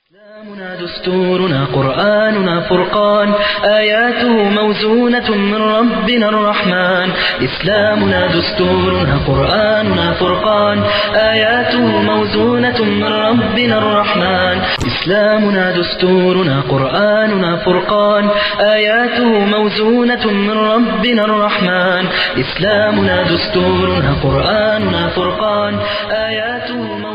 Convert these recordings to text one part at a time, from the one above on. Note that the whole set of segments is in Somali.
إسلامنا دستورنا قرآننا فرقان آياته موزونة من ربنا الرحمن إسلامنا دستورنا قرآننا فرقان آياته موزونة من ربنا الرحمن إسلامنا دستورنا قرآننا فرقان آياته موزونة من ربنا الرحمن إسلامنا دستورنا قرآننا فرقان آياته موزونة من ربنا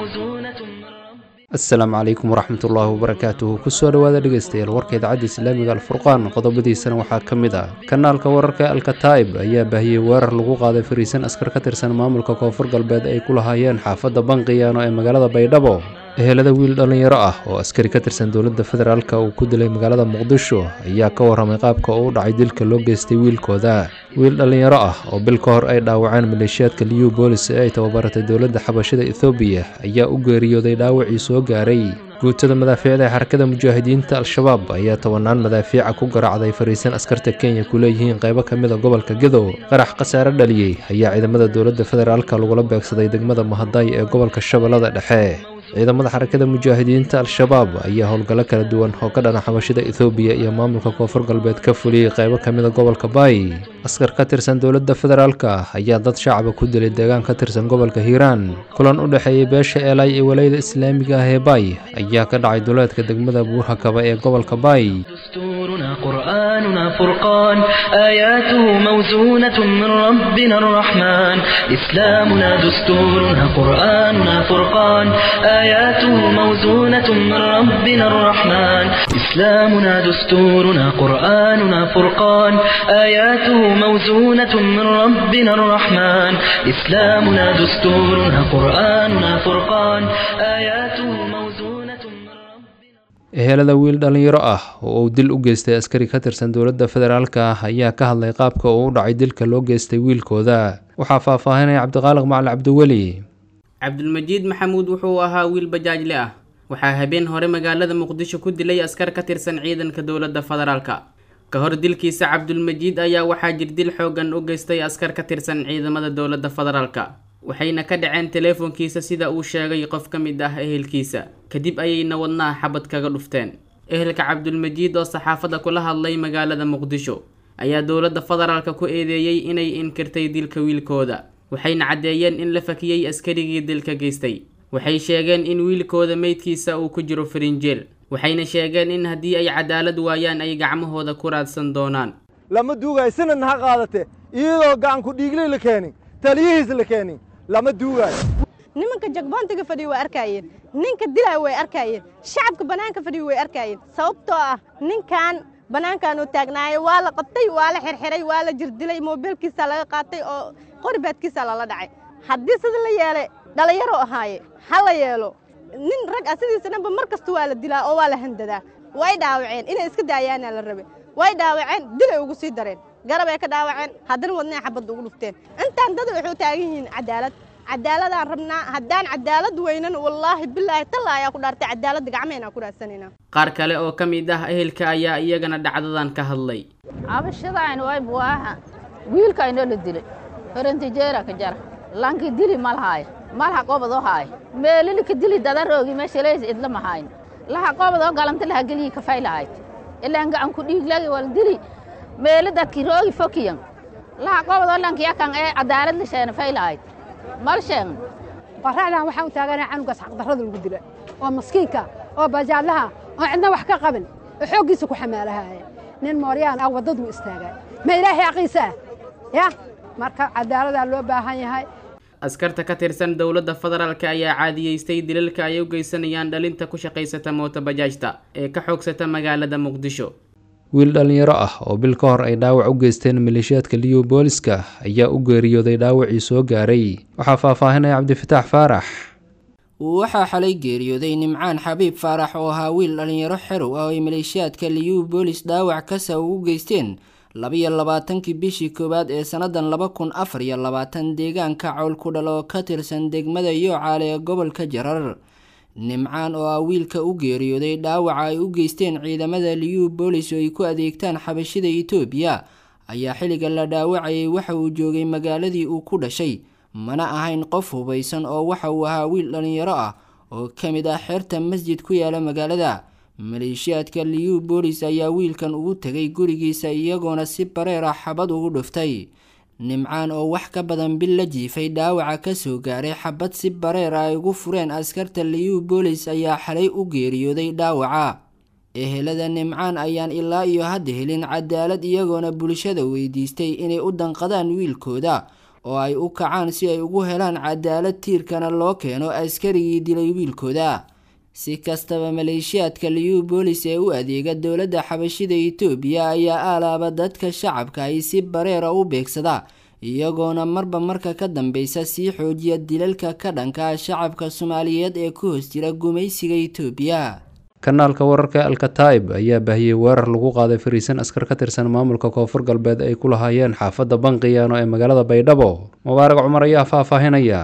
asalaamu calaykum waraxmatullaahi wabarakaatuhu kusoo dhowaada dhegaystayaal warka idaacadda islaamiga alfurqaan qodobadiisana waxaa ka mid ah kanaalka wararka alkataa'ib ayaa baahiyey weerar lagu qaaday fariisan askar ka tirsan maamulka koonfur galbeed ay ku lahaayeen xaafadda banqiyaano ee magaalada baydhabo ehelada wiil dhallinyaro ah oo askari ka tirsan dowladda federaalka uu ku dilay magaalada muqdisho ayaa ka warramay qaabka uu u dhacay dilka loo geystay wiilkooda wiil dhallinyaro ah oo bil ka hor ay dhaawaceen maleeshiyaadka liyu boolis ee ay tababaratay dowladda xabashida ethoobiya ayaa u geeriyooday dhaawacii soo gaaray guutada madaafiicda ee xarakada mujaahidiinta al-shabaab ayaa tobanaan madaafiica ku garaacday fariisan askarta kenya ku leeyihiin qaybo ka mid a gobolka gadow qarax khasaare dhaliyey ayaa ciidamada dowladda federaalka lagula beegsaday degmada mahaday ee gobolka shabeellada dhexe ciidamada xarakada mujaahidiinta al-shabaab ayaa howlgallo kala duwan oo ka dhana xabashida ethoobiya iyo maamulka koonfur galbeed ka fuliyey qaybo ka mid a gobolka baay askar ka tirsan dowladda federaalka ayaa dad shacaba ku dilay deegaan ka tirsan gobolka hiiraan kulan u dhexeeyey beesha eelay ee walayada islaamiga ah ee baay ayaa ka dhacay duleedka degmada buurhakaba ee gobolka baay دستورنا قرآننا فرقان آياته موزونة من ربنا الرحمن إسلامنا دستورنا قرآننا فرقان آياته موزونة من ربنا الرحمن إسلامنا دستورنا قرآننا فرقان آياته موزونة من ربنا الرحمن إسلامنا دستورنا قرآننا فرقان آياته موزونة من ربنا ehelada wiil dhallinyaro ah oo uu dil u geystay askari ka tirsan dowladda federaalka ah ayaa ka hadlay qaabka uu u dhacay dilka loo geystay wiilkooda waxaa faahfaahinaya cabdiqaaliq macali cabdiweli cabdulmajiid maxamuud wuxuu ahaa wiil bajaajle ah waxaa habeen hore magaalada muqdisho ku dilay askar ka tirsan ciidanka dowladda federaalka ka hor dilkiisa cabdulmajiid ayaa waxaa jirdil xoogan u geystay askar ka tirsan ciidamada dowladda federaalka waxayna ka dhaceen teleefonkiisa sida uu sheegay qof ka mid ah ehelkiisa kadib ayayna wadnaha xabad kaga dhufteen ehelka cabdulmajiid oo saxaafadda kula hadlay magaalada muqdisho ayaa dowladda federaalka ku eedeeyey inay inkirtay dilka wiilkooda waxayna caddeeyeen in la fakiyey askarigii dilka geystay waxay sheegeen in wiilkooda meydkiisa uu ku jiro farinjeel waxayna sheegeen in haddii ay cadaalad waayaan ay gacmahooda ku raadsan doonaan lama duugaayo sanadna ha qaadate iyadoo gacanku dhiigley la keenin taliyihiis la keenin lama duugaayo nimanka jagboontiga fadhiya way arkaayeen ninka dilaya way arkaayeen shacabka bannaanka fadhiya way arkaayeen sababtoo ah ninkan bannaankaanuu taagnaayo waa la qabtay waa la xirxiray waa la jirdilay moobeelkiisaa laga qaatay oo qoribaadkiisaa lala dhacay haddii sida la yeelay dhallinyaro ahaaye ha la yeelo nin rag ah sidiisa dhanba mar kasta waa la dilaa oo waa la handadaa way dhaawaceen inay iska daayaana la rabe way dhaawaceen dilay ugu sii dareen garab ay ka dhaawaceen haddana wadnay xabadda ugu dhufteen intaan dad waxay taagan yihiin cadaalad cadaaladaan rabnaa haddaan cadaalad weynan wallaahi bilaahi talla ayaa ku dhaartay cadaaladda gacmeenaa ku raadsanaynaa qaar kale oo ka mid ah ehelka ayaa iyagana dhacdadan ka hadlay cabashadaan way buaaha wiilkaynoo la dilay horantijeera ka jara lanki dili malhaay malha qobadoo haay meelili ka dili dadaroogi meeshaleys idla mahayn laha qobadoo galanta laha geliyi kafay lahayd ilaan gacan ku dhiiglagi wal dili meeli dadki roogi fokiyan laha qobadoo lankiyakan ee cadaalad la sheena fay lahayd mal sheegn qorraxdan waxaan u taaganaa canugaas xaqdarrada lagu dila oo maskiinka oo bajaadlaha oo cidna wax ka qabin oo xooggiisa ku xamaalahaaya nin mooryaan ah waddaduu istaagaa ma ilaahay aqiisa ah ya marka cadaaladaa loo baahan yahay askarta ka tirsan dowladda federaalka ayaa caadiyeystay dilalka ay u geysanayaan dhalinta ku shaqaysata moota bajaajta ee ka xoogsata magaalada muqdisho wiil dhallinyaro ah oo bil ka hor ay dhaawac u geysteen maleeshiyaadka liyu booliska ayaa u geeriyooday dhaawacii soo gaaray waxaa faahfaahinaya cabdifataax faarax waxaa xalay geeriyooday nimcaan xabiib faarax oo ahaa wiil dhallinyaro xerow ah oo ay maleeshiyaadka liyu boolis dhaawac kasa ugu geysteen labiyo labaatankii bishii koowaad ee sannadan laba kun afar iyo labaatan deegaanka cowl ku dhal oo ka tirsan degmada yoocaale ee gobolka jarar nimcaan oo ah wiilka u geeriyooday dhaawaca ay u geysteen ciidamada liyu boolis oo ay ku adeegtaan xabashida itoobiya ayaa xilliga la dhaawacayay waxa uu joogay magaaladii uu ku dhashay mana ahayn qof hubaysan oo waxa uu ahaa wiil dhallinyaro ah oo ka mid ah xeerta masjid ku yaala magaalada maleeshiyaadka liyu boolis ayaa wiilkan ugu tegay gurigiisa iyagoona si bareer ah xabad ugu dhuftay nimcaan oo wax ka badan bil la jiifay dhaawaca kasoo gaaray xabad si bareer ah ay ugu fureen askarta liyu boolis ayaa xalay u geeriyooday dhaawaca ehelada nimcaan ayaan ilaa iyo hadda helin cadaalad iyagoona bulshada weydiistay inay u danqadaan wiilkooda oo ay u kacaan si ay ugu helaan cadaalad tiirkana loo keeno askarigii dilay wiilkooda si kastaba maleeshiyaadka liyu boolis ee u adeega dowladda xabashida itoobiya ayaa aalaaba dadka shacabka ay si bareera u beegsada iyagoona marba marka ka dambeysa sii xoojiya dilalka ka dhanka shacabka soomaaliyeed ee ku hoos jira gumaysiga itoobiya kanaalka wararka alkataib ayaa baahiyey weerar lagu qaaday fariisan askar ka tirsan maamulka koonfur galbeed ay ku lahaayeen xaafadda banqiyaano ee magaalada baydhabo mubaarag cumar ayaa faahfaahinaya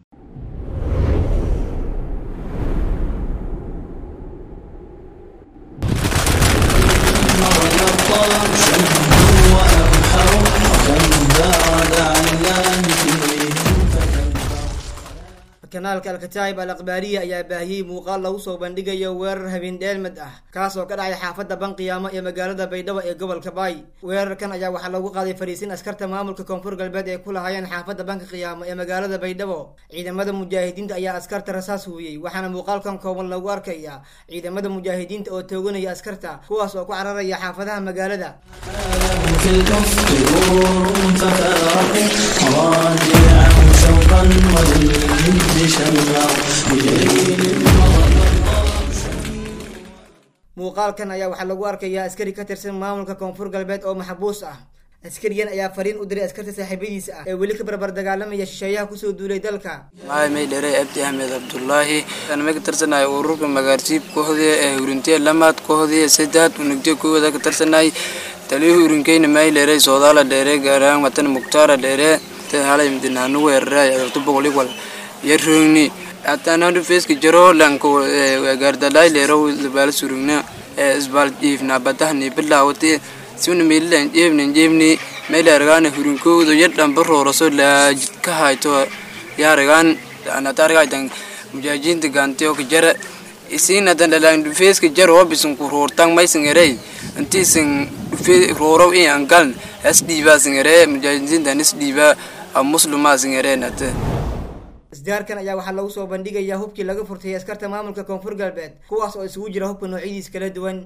kanaalka alkataa'ib al akhbaariya ayaa baahiyey muuqaal lagu soo bandhigayo weerar habeen dheelmad ah kaas oo ka dhacay xaafadda banqiyaamo ee magaalada baydhabo ee gobolka baay weerarkan ayaa waxaa lagu qaaday fariisin askarta maamulka koonfur galbeed ee ku lahaayeen xaafadda banka qiyaamo ee magaalada baydhabo ciidamada mujaahidiinta ayaa askarta rasaas huuyey waxaana muuqaalkan kooban lagu arkaya ciidamada mujaahidiinta oo tooganaya askarta kuwaas oo ku cararaya xaafadaha magaalada muuqaalkan ayaa waxaa lagu arkayaa askari ka tirsan maamulka koonfur galbeed oo maxbuus ah askarigan ayaa fariin u diray askarta saaxiibadiisa ah ee weli ka barbar dagaalamaya shisheeyaha kusoo duulay dalka maay may dheray abdi axmed cabdulaahi anama ka tirsanahay ururka magaarsiib kooxdii ee hurintee lamaad kooxdii saddex unugtee kooda ka tirsanahay taliyuhu urinkeyna maay dheeray soodaala dheere gaaraan watan muktaara dheere halay midinaanu weeraray adabto boqoliwal yarroogni ataanadu feeska jaro lanko gaardalay leero labaala surugna isbaal jiifna badahni bilaawati suna meelilan jeebnan jeebni meelargaana hurinkoodo yadhan barooroso laajid ka hayto yaaragaan anatargaytan mujaajiinta gaanteo ka jara isiinadan dhalaan dhufeeska jaro bisan ku roortan maysan erey intiisan dhufe roorow in angalan as dhiibaa singere mujaajiintan is dhiibaa muslimaa singereenate isdaarkan ayaa waxaa lagu soo bandhigayaa hubkii laga furtay askarta maamulka koonfur galbeed kuwaas oo isugu jira hubka noocyadiis kala duwan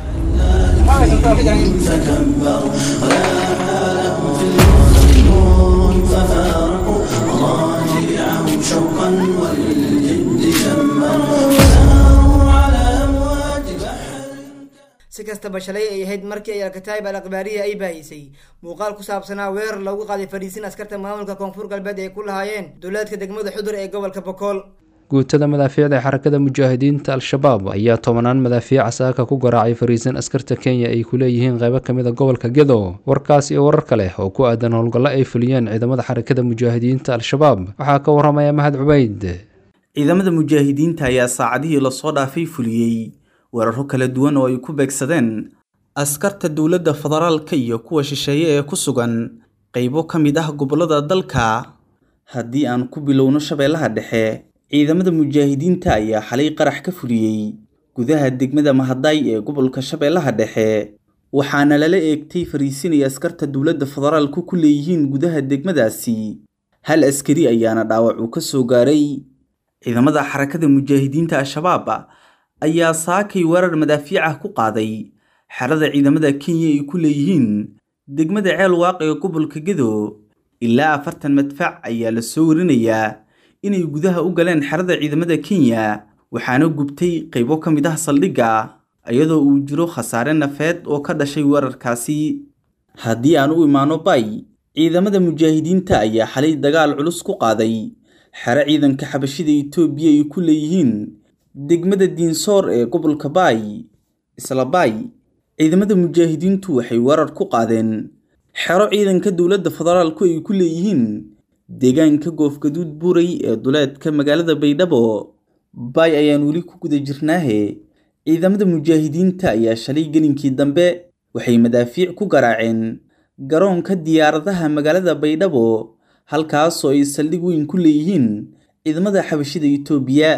si kastaba shalay ay ahayd markii ay alkataa'ib al akhbaariya ay baahisay muuqaal ku saabsanaa weerar lagu qaaday fadhiisin askarta maamulka koonfur galbeed ay ku lahaayeen dowlaadka degmada xudur ee gobolka bokool guutada madaafiicda ee xarakada mujaahidiinta al-shabaab ayaa tobanaan madaafiic saaka ku garaacay fariisan askarta kenya ay ku leeyihiin qaybo ka mid a gobolka gedo warkaas iyo warar kale oo ku aadan howlgallo ay fuliyeen ciidamada xarakada mujaahidiinta al-shabaab waxaa ka waramaya mahad cubayd ciidamada mujaahidiinta ayaa saacadihii lasoo dhaafay fuliyey weeraro kala duwan oo ay ku beegsadeen askarta dowladda federaalka iyo kuwa shisheeye ee ku sugan qaybo ka mid ah gobollada dalka haddii aan ku bilowno shabeellaha dhexe ciidamada mujaahidiinta ayaa xalay qarax ka fuliyey gudaha degmada mahadaay ee gobolka shabeellaha dhexe waxaana lala eegtay fariisinay askarta dowladda federaalku ku leeyihiin gudaha degmadaasi hal askari ayaana dhaawac uu ka soo gaaray ciidamada xarakada mujaahidiinta al-shabaab ayaa saakay weerar madaafiic ah ku qaaday xerada ciidamada kenya ay ku leeyihiin degmada ceel waaq ee gobolka gedo ilaa afartan madfac ayaa la soo warinayaa inay gudaha u galeen xerada ciidamada kenya waxaana gubtay qaybo ka mid ah saldhigga iyadoo uu jiro khasaare nafeed oo ka dhashay weerarkaasi haddii aan u imaano bay ciidamada mujaahidiinta ayaa xalay dagaal culus ku qaaday xero ciidanka xabashida itoobiya ay ku leeyihiin degmada diinsoor ee gobolka baay isla baay ciidamada mujaahidiintu waxay weerar ku qaadeen xero ciidanka dowladda federaalku ay ku leeyihiin deegaanka goofgaduud buuray ee duleedka magaalada baydhabo baay ayaan weli ku guda jirnaahe ciidamada mujaahidiinta ayaa shalay gelinkii dambe waxay madaafiic ku garaaceen garoonka diyaaradaha magaalada baydhabo halkaasoo ay saldhig weyn ku leeyihiin ciidamada xabashida itoobiya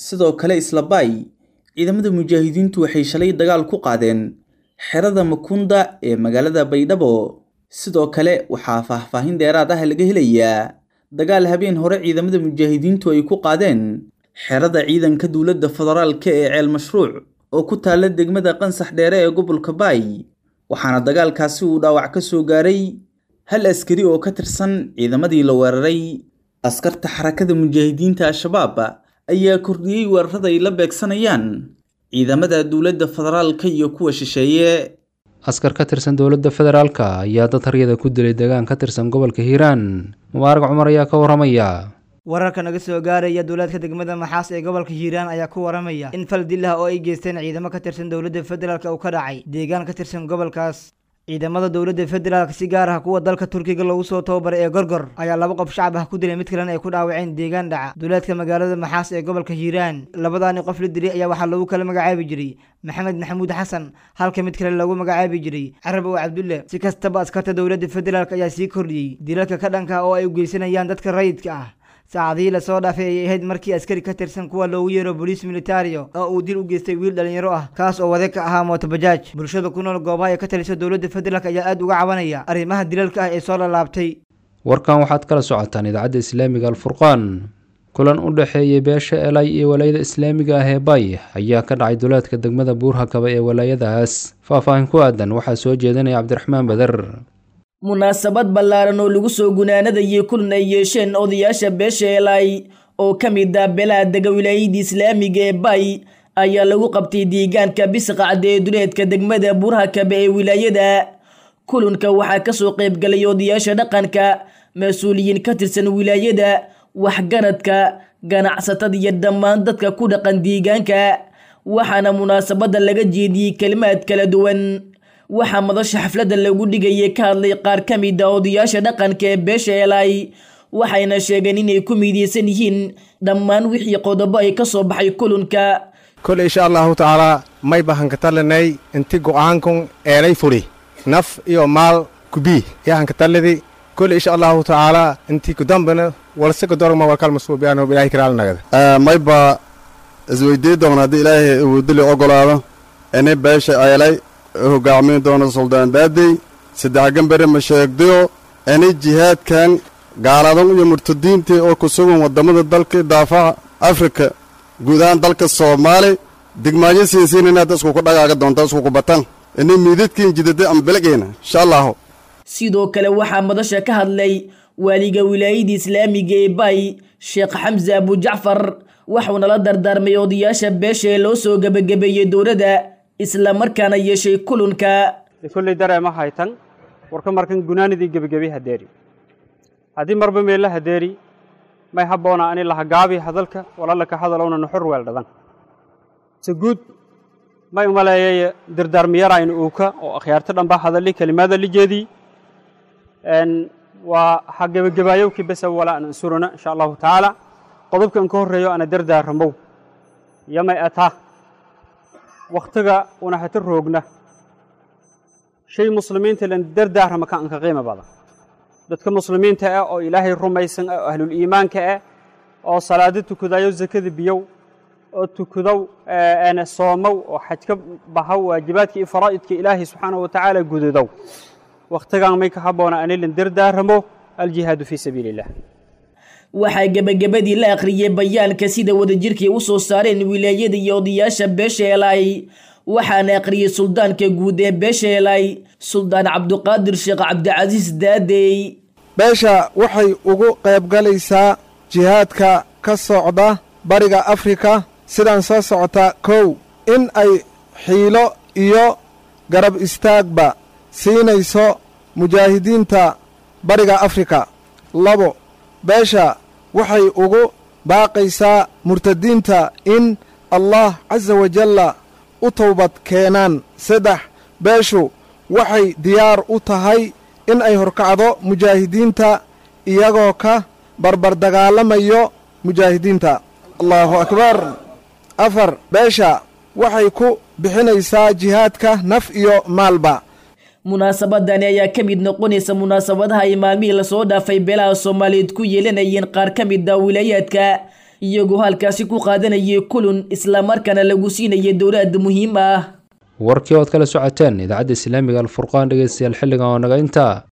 sidoo kale isla baay ciidamada mujaahidiintu waxay shalay dagaal ku qaadeen xerada makunda ee magaalada baydhabo sidoo kale waxaa faahfaahin dheeraad ah laga helayaa dagaal habeen hore ciidamada mujaahidiintu ay ku qaadeen xerada ciidanka dowladda federaalka ee ceel mashruuc oo ku taalla degmada qansax dheere ee gobolka baay waxaana dagaalkaasi uu dhaawac ka soo gaaray hal askari oo ka tirsan ciidamadii la weeraray askarta xarakada mujaahidiinta al-shabaab ayaa kordhiyey weerarada ay la beegsanayaan ciidamada dowladda federaalka iyo kuwa shisheeye askar ka tirsan dowladda federaalka ayaa dad haryada ku dilay deegaan ka tirsan gobolka hiiraan mubaarag cumar ayaa ka waramaya wararka naga soo gaaraya duulaadka degmada maxaas ee gobolka hiiraan ayaa ku waramaya in fal dil ah oo ay geysteen ciidamo ka tirsan dowladda federaalk uu ka dhacay deegaan ka tirsan gobolkaas ciidamada dowladda federaalk si gaar ah kuwa dalka turkiga lagu soo tababaray ee gorgor ayaa laba qof shacab ah ku dilay mid kalena ay ku dhaawaceen deegaan dhaca duulaadka magaalada maxaas ee gobolka hiiraan labadaani qof la dilay ayaa waxaa lagu kala magacaabi jiray maxamed maxamuud xasan halka mid kale lagu magacaabi jiray carab oo cabdulle si kastaba askarta dowladda federaalk ayaa sii kordhiyey dilalka ka dhanka ah oo ay u geysanayaan dadka rayidka ah saacadihii lasoo dhaafay ayay ahayd markii askari ka tirsan kuwa loogu yeero boliis militario oo uu dil u geystay wiil dhalinyaro ah kaas oo wade ka ahaa mootobajaaj bulshada ku nool goobaha ay ka taliso dowladda federaalk ayaa aada uga cabanaya arrimaha dilalka ah ee soo lalaabtay warkan waxaad kala socotaan idaacadda islaamiga alfurqaan kulan u dhexeeyey beesha elay iyo walaayada islaamiga ah ee bay ayaa ka dhacay duleedka degmada buurhakaba ee walaayadaas faahfaahin ku aadan waxaa soo jeedinaya cabdiraxmaan bader munaasabad ballaaran oo lagu soo gunaanadayay kulan ay yeesheen odayaasha beesha elay oo ka mid ah beelaha dega wilaayadii islaamiga ee bay ayaa lagu qabtay deegaanka bisqacda ee duleedka degmada buurhakaba ee wilaayada kulanka waxaa kasoo qaybgalay odayaasha dhaqanka mas-uuliyiin ka tirsan wilaayada waxgaradka ganacsatada iyo dhammaan dadka ku dhaqan deegaanka waxaana munaasabadda laga jeediyey kelimaad kala duwan waxaa madasha xafladda lagu dhigayay ka hadlay qaar ka mid a odayaasha dhaqanka ee beesha elay waxayna sheegeen inay ku midiyeysan yihiin dhammaan wixii qodobo ay ka soo baxay kulanka kole insha allahu tacaalaa may bahankatalanay inti go'aankun eelay furi naf iyo maal kubii yahankatallidi kole insha allahu tacaalaa inti kudambana walsika dorma walkal masuubiyaano ilaahay kiraalnagada mayba isweydii doona haddii ilaahay awoodili ogolaado ini beesha eelay hogaamiin doona suldaan daadey saddex gambere ma sheegdayo ini jihaadkan gaaladan iyo murtadiintii oo ku sugan waddamada dalka daafaca afrika guud ahaan dalka soomaali digmaayo siinsiin inaad iskuku dhagaaga doonta iskuku batan ini miidadkiin jidada ama belegeyna insha allahu sidoo kale waxaa madasha ka hadlay waaliga wilaayadii islaamiga ee bay sheekh xamse abujacfar waxuuna la dardaarmay odayaasha beesha ee loo soo gebagabeeyey dowladda isla markaana yeeshay kulanka kolley dareema haytan warka markan gunaanidii gebigebi hadeeri haddii marba meella hadeeri may habboona ani lahagaabi hadalka walaalaka hadalowna nuxur weeldhadan se guud may umaleeyay dardaarmiyarayna uuka oo akhyaarta dhanba hadali kelimaada lijeedii waa ha gebagebaayowkii besa walaa an ansurana insha allahu tacaala qodobkan ka horreeyo ana dardaaramow yamay ataa wakhtiga una hata roogna shay muslimiinta lan dardaarama ka anka qiimo badan dadka muslimiinta ah oo ilaahay rumaysan ah oo ahlul iimaanka ah oo salaado tukadayo zakada biyow oo tukadow ana soomow oo xajka bahaw waajibaadka iyo faraa'idka ilaahay subxaanahu watacaala gudadow wakhtigan may ka habboona ani lan dardaaramo aljihaadu fii sabiili illah waxaa gebagabadii la akhriyey bayaanka sida wadajirkay u soo saareen wilaayada iyo odayaasha beesha elay waxaana akhriyey suldaanka guud ee beesha elay suldaan cabduqaadir sheekh cabdicasiis daadey beesha waxay ugu qaybgalaysaa jihaadka ka socda bariga afrika sidaan soo socota kow in ay xiilo iyo garab istaagba siinayso mujaahidiinta bariga afrika labo beesha waxay ugu baaqaysaa murtadiinta in allah casa wajalla u towbad keenaan saddex beeshu waxay diyaar u tahay in ay horkacdo mujaahidiinta iyagoo ka barbardagaalamayo mujaahidiinta allaahu akbar afar beesha waxay ku bixinaysaa jihaadka naf iyo maalba munaasabadani ayaa ka mid noqonaysa munaasabadaha ay maalmihii lasoo dhaafay beelaha soomaaliyeed ku yeelanayeen qaar ka mid a wilaayaadka iyagoo halkaasi ku qaadanayay kulun islamarkaana lagu siinayay dowlaad muhiim ah warkii ood kala socoteen idaacadda islaamiga alfurqaan dhegeystayaal xilligan oo naga intaa